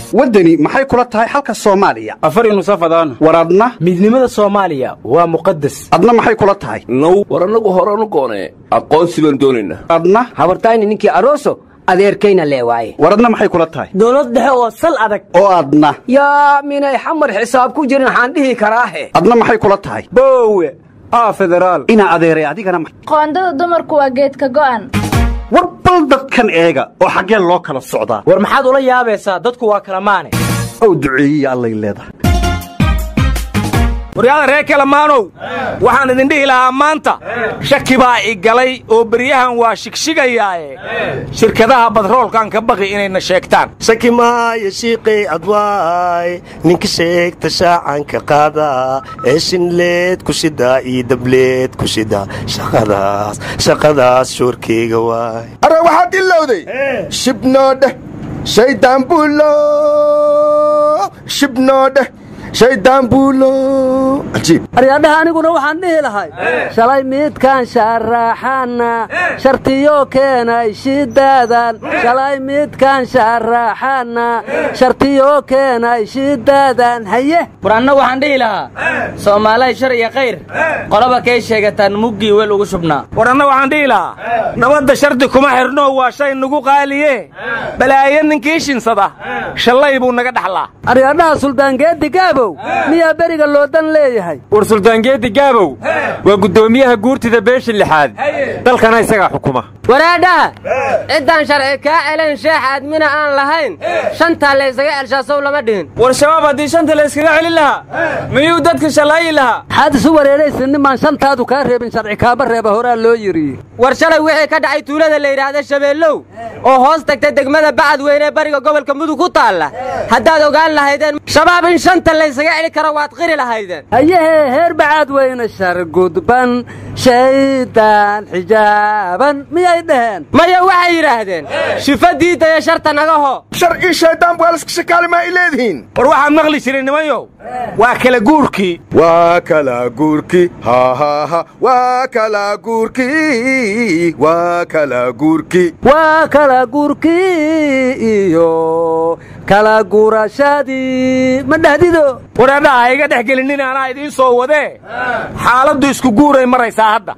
waddani maxay kula tahay xalka soomaaliya afari nusafadaan war adna midnimada soomaaliya waa muqadas adna maxay kula tahay now war annagu horanu goonee aqoonsi baan doonaynaa adna habartayni ninkii aroso adeerkayna lee waaye war adna maxay kula tahay dowlad dhexe oo sal adag oo adna yaa minay xamar xisaab ku jirin waxaan dhihi karaahe adna maxay kula tahay boowe aa federaal inaa adeeray adigana ma- qoondada dumarku waa geedka go'an war bal dadkan eega oo xaggeen loo kala socdaa war maxaad ula yaabaysaa dadku waa kala maane ow duceeyiya allay leedahay waryaada reer kalamaanow waxaan idin dhihi lahaa maanta shaki baa i galay oo beryahan waa shigshigayaae shirkadaha badroolkan ka baqi inayna sheegtaan shaki maayo shiiqay adwaay ninka sheegta shaacanka qaada ee shinleed ku shidaa iyo dableed ku shida shaqadaas shaqadaas shoorkeyga waay arre waxaad ilowday shibnoodheh shaydaan buulo shibnoodheh shaydaan buulo cajiib aryadhaha aniguna waxaan dhihi lahay shalay midkaan shaaraaxaana shartiyo keenay shidaadan shalay midkaan shaaraaxaana shartiyo keenay shidaadan haye war anna waxaan dhihi lahaa soomaalay shar iyo khayr qolaba kay sheegataan muggii weel ugu shubnaa war anna waxaan dhihi lahaa nabadda shardi kuma xidhno waa shay nagu qaaliye balaayo ninkii shinsada shallay buu naga dhaxlaa aryadhaha suldaangeeddi gaabow miyaa beriga loodan leeyahay war suldaangeeddi gaabow waa guddoomiyaha guurtida beesha lixaad dalkana isagaa xukuma waraadhaha ciddaan sharci kaa celayn sheex aadmina aan lahayn shantaa laysaga elshaasow lama dhihin war shabaab haddii shanta la yskaga celin lahaa miyuu dadka shallaayi lahaa maxaad isu wareeraysa nimaan shantaadu kaa reebin sharci kaaba reeba horaa loo yidhi war shalay wixii ka dhacay tuulada la yidhaahda shabeellow oo hoos tagta degmada bacad weyne ee bariga gobolka mudug ku taalla haddaad ogaan lahaydeen shabaab in shanta laysaga celi karo waad qiri lahaydeen hayehee heer bacad weyne shargudban shaydaan xijaaban miyay dhaheen maya waxay yidhaahdeen shifa diidaya sharta nagaho sharcii shaydaan baaliska shakaali maa i leedihiin war waxaan maqli jiray nimanyow waa kala guurkii waa kala guurki hahaha waa kala guurki waa kala guurki waa kala gurkii iyo kala gurashadii ma dhahdido waraadhaha ha iga dhex gelinin anaa idiin soo wadee xaaladdu isku guuray maraysaa hadda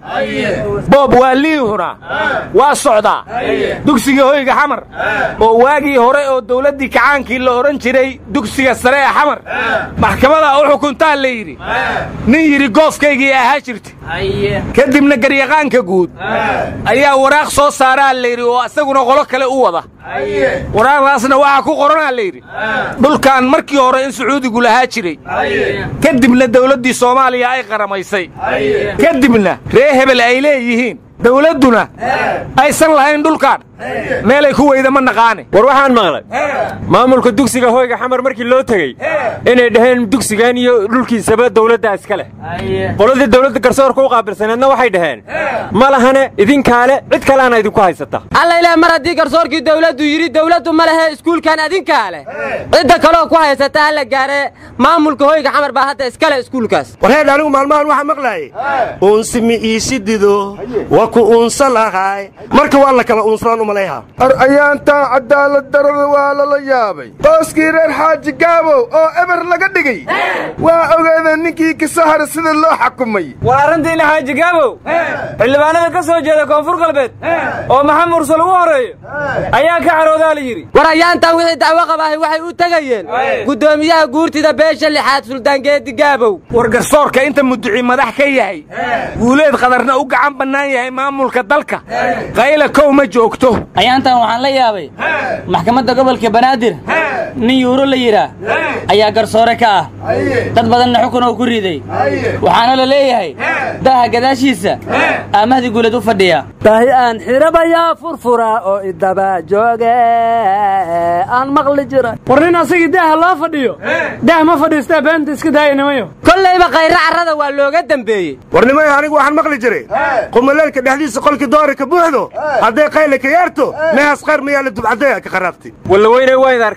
boob waa liihuna waa socdaa dugsiga hoyga xamar oo waagii hore oo dawladdii kacaankii la odhan jiray dugsiga sare ee xamar maxkamadaa u xukuntaa la yidhi nin yidhi goofkaygii ahaa jirta kadibna garyaqaanka guud ayaa waraaq soo saaraa la yidhi oo isaguna qolo kale u wada waraaqdaasna waxaa ku qoranaa la yidhi dhulkan markii hore in sacuudigu lahaa jiray kadibna dawladdii soomaaliya ay qaramaysay kadibna ree hebel ay leeyihiin dawladduna aysan lahayn dhulkan meelay ku weyda ma naqaane war waxaan maqlay maamulka dugsiga hoyga xamar markii loo tegey inay dhaheen dugsigan iyo dhulkiisaba dawladda iska leh qoladii dawladda garsoorka u qaabilsaneedna waxay dhaheen ma lahane idinkaale cid kaleana idinku haysata alla ilaah mar haddii garsoorkii dawladdu yidhi dawladdu ma lehe iskuulkan adinkaa leh cidda kaloo ku haysata ha la gaare maamulka hoyga xamar baa hadda iska leh iskuulkaas warheedh anigu maalmahan waxaa maqlaayay uunsi mi iisi dido waa ku uunsa lahay marka waa la kala uunsadaan umalayha ar ayaantaa cadaalad darada waa lala yaabay qooskii reer xaaji gaabow oo eber laga dhigay waa ogaadeen ninkii kisahar sida loo xakumay war arrintii laxaaji gaabow xildhibaanada ka soo jeeda koonfur galbeed oo maxamed mursal ugu horreeyo ayaa ka caroodaa la yidhi war ayaantan wixii dacwo qabaahay waxay u tegayeen guddoomiyaha guurtida beesha lixaad suldaangeedi gaabow war garsoorka inta muduci madax ka yahay guuleed qadarna u gacan bannaan yahay maamulka dalka qayla kow ma joogto ayaantan waxaan la yaabay maxkamadda gobolka banaadir nin yuuro la yidhaah ayaa garsoore ka ah dad badanna xukun oo ku riday waxaana la leeyahay daaha gadaashiisa aamahdi guuleed u fadhiya dahi aan xirabayaa furfura oo idaba jooge aan maqli jira war nin asagii daaha loo fadhiyo daah ma fadhiistaa beenta iska daaya nimayo kollayba khayra carrada waa looga dembeeyey warnimayo anigu waxaan maqli jiray qumaleelka dhexdiisa qolkii doorarka buuxdo hadday qayla ka yaarto meehaas qayr mayaa la dubcadeya ka qaraabtay walla weynay waa id arkayo baryaha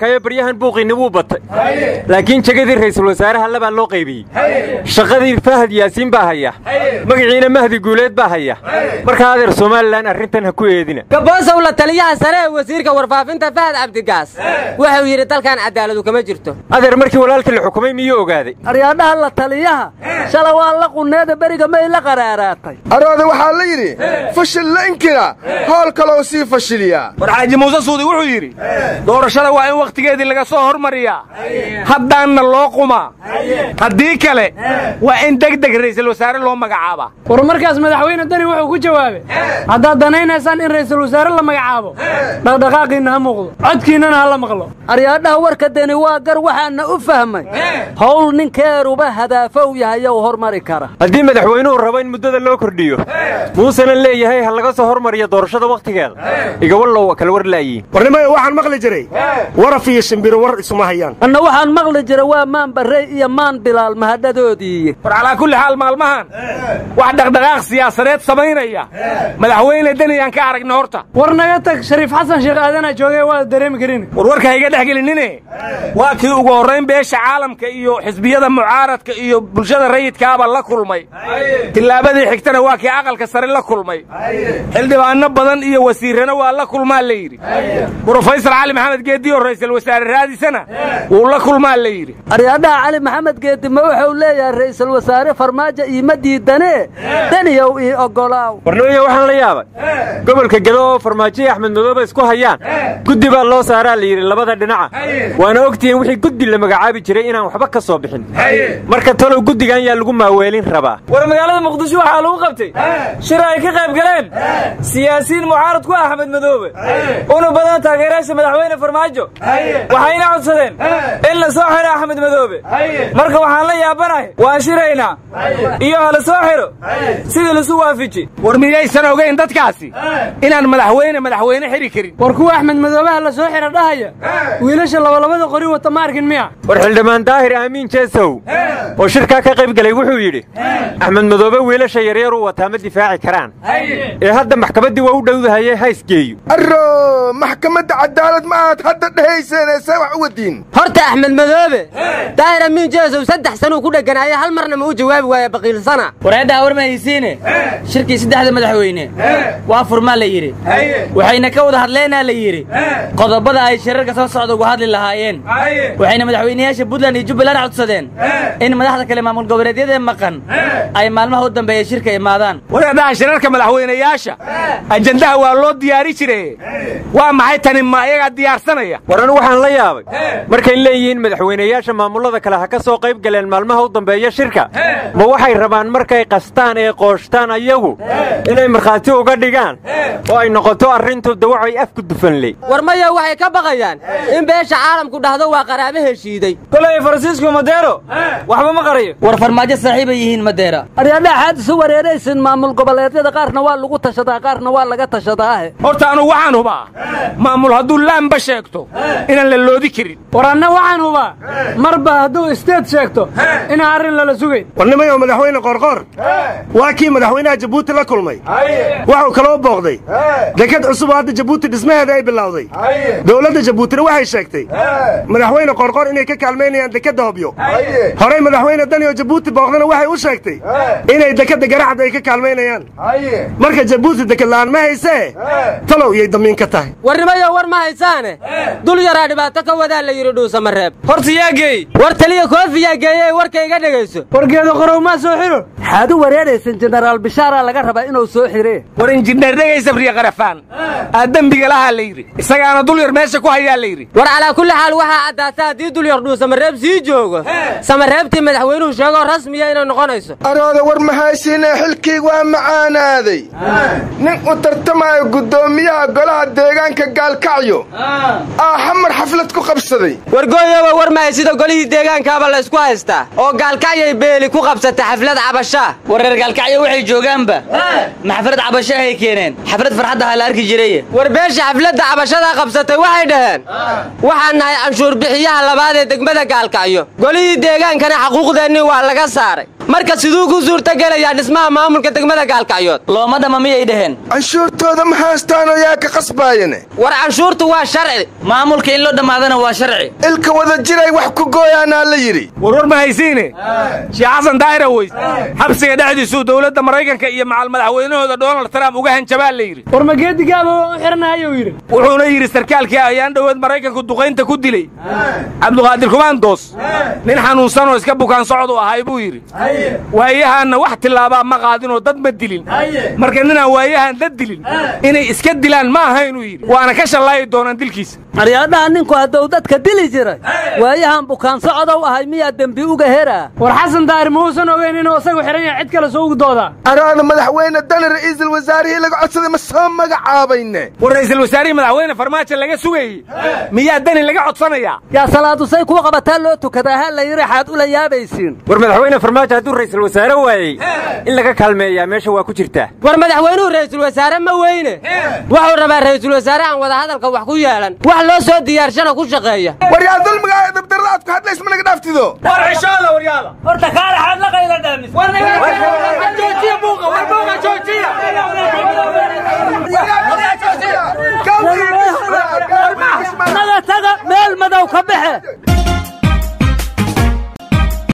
waayahan buuqiinni wuu batay laakiin jegadii ra'iisul wasaaraha labaa loo qaybiyey shaqadii fahad yaasiin baa haya magaciina mahdi guuleed baa haya markaa adeer somalilan arrintan ha ku eedina gaboosow la taliyaha sare ee wasiirka warfaafinta fahad cabdigaas wuxuu yidhi dalkan cadaaladu kama jirto adeer markii walaalkii la xukumay miyuu ogaaday aryaadhaha la taliyaha shala waa la qunneeda beriga may la qaraaraatay arooda waxaa la yidhi fashil la inkira howl kaloo sii fashiliyaa war xaaji muuse suudi wuxuu yidhi doorashada waa in wakhtigeedii laga soo hormariyaa haddaanna loo qumaa haddii kale waa in deg deg ra'iisul wasaare loo magacaabaa war markaas madaxweyne dani wuxuu ku jawaabay haddaad danaynaysaan in ra'iisul wasaare la magacaabo dhaqdhaqaaqiinna ha muuqdo codkiinnana ha la maqlo aryaadhaha warka deni waa gar waxaana u fahmay howl ninkeeruba hadaafow yahayow hormari kara haddii madaxweynuhu rabo in muddada loo kordhiyo muusena leeyahay ha laga soo hormariyo doorashada wakhtigeeda igawallow kala war laayiin warnimayo waxaan maqli jiray waraf iyo shimbiro war isuma hayaan anna waxaan maqli jira waa maan barrey iyo maan bilaal mahadhadoodii war calaa kulli xaal maalmahan wax dhaqdhaqaaq siyaasadeed samaynaya madaxweyne deni aan ka aragna horta war naga tag shariif xasan sheekh aadanaa joogay waa dareemi karin war warka hayga dhex gelinine waa kii ugu horrayn beesha caalamka iyo xisbiyada mucaaradka iyo bulshada rayidkaaba la kulmay tillaabadii xigtana waa kii aqalka sare la kulmay xildhibaanno badan iyo wasiirrana waa la kulmaa la yidhi brofesor cali maxamed geediyo ra'iisul wasaare raadisana wuu la kulmaa la yidhi aryaadhaha cali maxamed geedi ma wuxuu leeyahay ra'iisul wasaare farmaajo iima diidanee daniyow ii oggolaaw warnimaya waxaan la yaabay gobolka gedo oo farmaajo iyo axmed madoobe isku hayaan guddi baa loo saaraa la yidhi labada dhinaca waana ogtihiin wixii guddi la magacaabi jiray inaan waxba ka soo bixin marka talow guddigan yaa lagu maaweelin rabaa war magaalada muqdisho waxaa lagu qabtay shir ay ka qayb galeen siyaasiyiin mucaarad ku ah axmed madoobe una badan taageerayaasha madaxweyne farmaajo waxayna codsadeen in la soo xiro axmed madoobe marka waxaan la yaabanahay waan shiraynaa iyo hala soo xiro sidii lasu waafiji war miyaysan ogayn dadkaasi inaan madaxweyne madaxweyne xiri karin war kuwa axmed madoobaha la soo xira dhahaya wiilasha labalabada qori wata ma arkin miya war xildhibaan daahir aamiin jeesow oo shirkaa ka qayb galay wuxuu yidhi axmed madoobe wiilasha yaryaruu wataa ma difaaci karaan ee hadda maxkamaddii waa u dhowdahaye haysgeeyo arro maxkamadda cadaalad ma aad hadda dhehayseene see wax u wadiin horta axmed madoobe daahir amiin jeesow saddex sanuu ku dheganaaya hal marna ma u jawaabi waaya baqiilsana wareeddaha war mahaysiine shirkii saddexda madaxweyne waa furmaa la yidhi waxayna ka wada hadleenaa la yidhi qodobada ay shirarka soo socda ugu hadli lahaayeen waxayna madaxweynayaasha puntland iyo jubbaland codsadeen in madaxda kale maamul goboleedyadee maqan ay maalmaha u dambeeya shirka imaadaan wareeddaha shirarka madaxweynayaasha ajandaha waa loo diyaari jire waa maxay tani ma iyagaa diyaarsanaya war anu waxaan la yaabay markay leeyihiin madaxweynayaasha maamullada kale ha ka soo qayb galeen maalmaha u dambeeya shirka ma waxay rabaan markay qastaan ee qooshtaan ayagu inay markhaati uga dhigaan oo ay noqoto arrintu dawacay afku dufanley war maya waxay ka baqayaan in beesha caalamku dhahdo waa qaraabo heshiiday kolay faransiisku madeero waxba ma qarayo war farmaajo saaxiibay yihiin madeera aryaadhaha xaad isu wareeraysin maamul goboleedyada qaarna waa lagu tashadaa qaarna waa laga tashadaahe horta anugu waxaan hubaa maamul hadduu laamba sheegto inaan la loodi karin war anna waxaan hubaa marba hadduu isteed sheegto inaan arrin lala sugayn warnimayo madaxweyne qorqor waa kii madaxweynaha jabuuti la kulmay wuxuu kaloo booqday dekad cusub oo hadda jabuuti dhismaheeda ay bilowday dowladda jabuutina waxay sheegtay madaxweyne qorqor inay ka kaalmaynayaan dekadda hobyo horey madaxweyne dani oo jabuuti booqdana waxay u sheegtay inay dekadda garacad ay ka kaalmaynayaan marka jabuuti dekad la'aan ma haysee talow iyay damiin ka tahay warnimayo war ma haysaane dul yaraa dhibaato ka wadaa la yidhi dhuusamareeb horta yaa geey war taliya koofiyaa geeye warka iga dhegayso wargeeda qorow maa soo xiro xaad u wareeraysan jenaraal bishaaraa laga rabaa inuu soo xiree war injineer dhegaysa friya qarafaan aa dembiga lahaa la yidhi isagaana dul yar meesha ku hayaa la yidhi war calaa kulli xaal waxaa caddaata haddii dul yar dhuusamareeb sii joogo samareebtii madaxweynuhu sheegoo rasmiya inay noqonayso arooda war mahaysiinee xilkii waa macaanaaday nin u tartamaayo guddoomiyaha golaha deegaanka gaalkacyo aa xamar xaflad ku qabsaday wargooyoba war mahay sida golihii deegaankaaba la ysku haystaa oo gaalkacyay beeli ku qabsata xaflad cabashaa war reer gaalkacyo waxay joogaanba ma xaflad cabasho ahay keeneen xaflad farxadda ha la arki jiray war beesha xafladda cabashada qabsatay waxay dhaheen waxaan nahay canshuur bixiyaha labaad ee degmada gaalkacyo golihii deegaankana xaquuqdeennii waa laga saaray marka siduu ku suurtogelayaa dhismaha maamulka degmada gaalkacyood looma dhama miyay dhaheen canshuurtooda ma haystaanoo yaa ka qasbaayane war canshuurtu waa sharci maamulka in loo dhammaadana waa sharci ilka wada jiray wax ku gooyaanaa la yidhi warwar ma haysiine sheekh xasan daahir aweys xabsiga dhexdiisuu dowladda maraykanka iyo macal madaxweynahooda donald trump uga hanjabaa la yidhi war mageedigaaba u xirnahayuu yidhi wuxuuna yidhi sarkaalkii ayaan dhoweed maraykanku duqaynta ku dilay cabduqaadir kumaandoos nin xanuunsanoo iska bukaan socdu ahay buu yidhi waayahaanna wax tillaabaa ma qaadinoo dad ma dilin marka ninaan waayahaan dad dilin inay iska dilaan ma aha inuu yidhi waana ka shallaayi doonaan dilkiisa aryaadhaha ninku hadduu dadka dili jiray waayahan bukaan socodow ahay miyaa dembi uga heraa war xasan daahir ma uusan ogeyn inuu isagu xidhan yahay cid kale soo ugdoodaa araana madaxweyne dani ra'iisul wasaarihii laga codsaday ma soo magacaabayne war ra'iisul wasaarihii madaxweyne farmaajo laga sugayey miyaa dani laga codsanayaa yaa salaadusay kuu qabataa loo tukadaa ha la yidhi xaad ula yaabaysiin war madaxweyne farmaajo hadduu ra'iisul wasaare waayey in laga kaalmeeyaa meesha waa ku jirtaa war madaxweynuhu ra'iisul wasaare ma weyne wuxuu rabaa ra'iisul wasaare aan wadahadalka wax ku yeelan wax loo soo diyaarshana ku shaqeeya war yaa dulmiga dabdarada aad ku hadlays ma naga dhaaftido war cishooda waryaada horta kaale xaad la qayla dhaamis joojiya buuqa war buuqa joojiya naga taga meel madow ka baxe